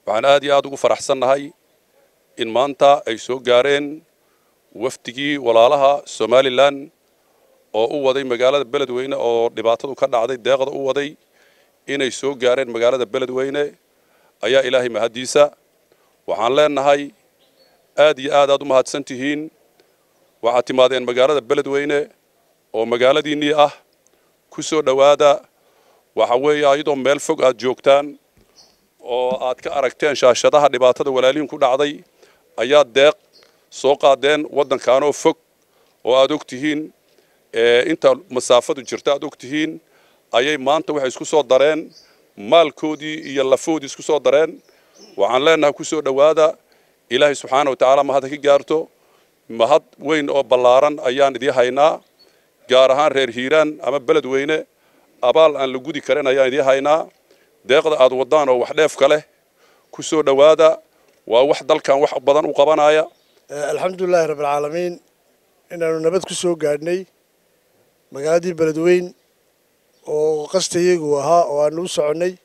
waxaan aad iyo aad ugu faraxsannahay in maanta ay soo gaareen wafdigii walaalaha somalilan oo u waday magaalada beledweyne oo dhibaatadu ka dhacday deeqda u waday inay soo gaareen magaalada beledweyne ayaa ilaahay mahaddiisa waxaan leenahay aad iyo aad aad u mahadsan tihiin waxaad timaadeen magaalada beledweyne oo magaaladiinnii ah ku soo dhowaada waxa weeye ayadoo meel fog aad joogtaan oo aad ka aragteen shaashadaha dhibaatada walaalihin ku dhacday ayaa deeq soo qaadeen waddankaanoo fog oo aad og tihiin inta masaafadu jirta aad og tihiin ayay maanta waxay isku soo dareen maalkoodii iyo lafoodii isku soo dareen waxaan leenahay ku soo dhowaada ilaahay subxaana wa tacaala mahad ha ka gaarto mahad weyn oo ballaaran ayaan idii haynaa gaar ahaan reer hiiraan ama beledweyne abaal aan la gudi karin ayaan idii haynaa deeqda aad waddaan oo wax dheefka leh ku soo dhowaada waa wax dalkan wax badan u qabanaya alxamdulilaahi rabbilcaalamiin inaanu nabad ku soo gaadhnay magaaladii beledweyn oo qastayagu ahaa oo aanu u soconnay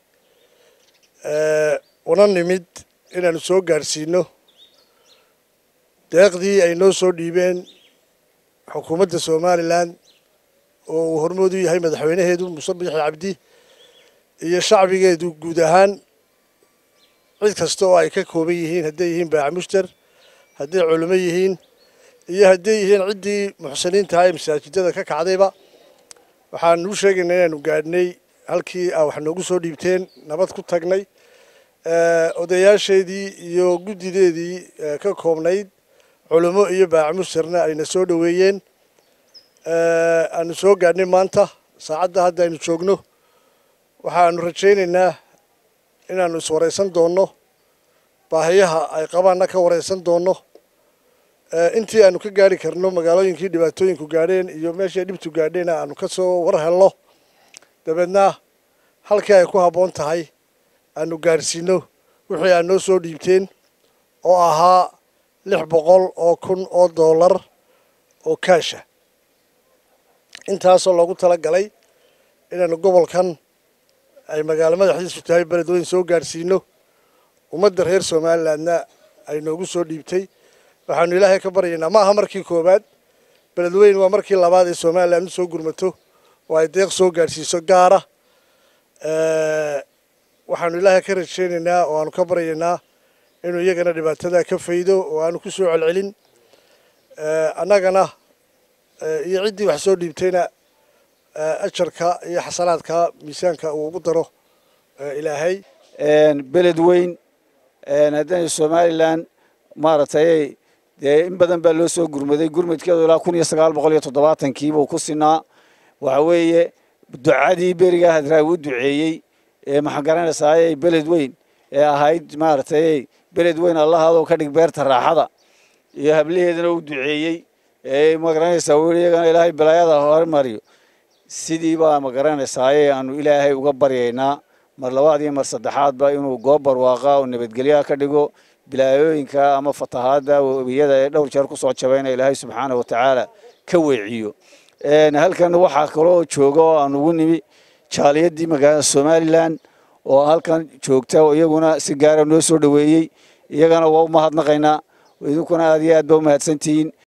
una nimid inaanu soo gaadhsiino deeqdii ay noo soo dhiibeen xukuumadda somalilan oo uu hormood u yahay madaxweynaheedu muuse biixi cabdi iyo shacbigeedu guud ahaan cid kasta oo ay ka kooban yihiin hadday yihiin baacamushtar hadday culimo yihiin iyo hadday yihiin ciddii muxsiniintaha ee masaajidada ka kacdayba waxaanu u sheegaynaa inaanu gaadhnay halkii aa wax noogu soo dhiibteen nabad ku tagnay odayaasheedii iyo guddideedii ka koobnayd culimo iyo baacamushtarna ayna soo dhoweeyeen aanu soo gaadhnay maanta saacadda hadda aynu joogno waxaanu rajaynaynaa inaanu iswaraysan doonno baahiyaha ay qabaanna ka waraysan doonno intii aanu ka gaari karno magaalooyinkii dhibaatooyinku gaadheen iyo meeshii ay dhibtu gaadheen aanu ka soo war helno dabeedna halkii ay ku habboon tahay aanu gaadhsiino wixii aad noo soo dhiibteen oo ahaa lix boqol oo kun oo dollar oo kaasha intaasoo loogu tala galay inaanu gobolkan ay magaalo madaxdiisu tahay beledweyn soo gaadhsiino ummadda reer somalilandna ay noogu soo dhiibtay waxaanu ilaahay ka baryaynaa ma aha markii koowaad beledweyn waa markii labaad ee somaliland u soo gurmato oo ay deeq soo gaadhsiiso gaara waxaanu ilaahay ka rajaynaynaa oo aanu ka baryaynaa inuu iyagana dhibaatada ka faydo oo aanu ku soo celcelin annagana iyo ciddii wax soo dhiibtayna ajarka iyo xasanaadka miisaanka uu ugu daro ilaahay beled weyn haddana somalilan maaragtay dee in badan baa loo soo gurmaday gurmadkeedu ilaa kun iyo sagaal boqol iyo toddobaatankiibuu ku sinaa waxa weeye ducadii berigaa hadraag u duceeyey ee maxaa garanaysaayey beled weyn ee ahayd maaragtay beled weyn allahaadoo ka dhig beerta raaxada iyo hablaheedana u duceeyey ee magaranaysaa weli iyagana ilaahay balaayada hormariyo sidii baa magaranaysaayee aanu ilaahay uga baryaynaa mar labaad iyo mar saddexaadba inuu goob barwaaqa oo nabadgelyaha ka dhigo bilaayooyinka ama fatahaadda webiyada ee dhowr jeer kusoo jabayna ilaahay subxaana wa tacaala ka weeciyo halkan waxaa kaloo jooga oo aan ugu nimi jaaliyadii magaalada somalilan oo halkan joogta oo iyaguna si gaara noo soo dhoweeyey iyagana waa u mahadnaqaynaa idinkuna aad iyo aad ba u mahadsantihiin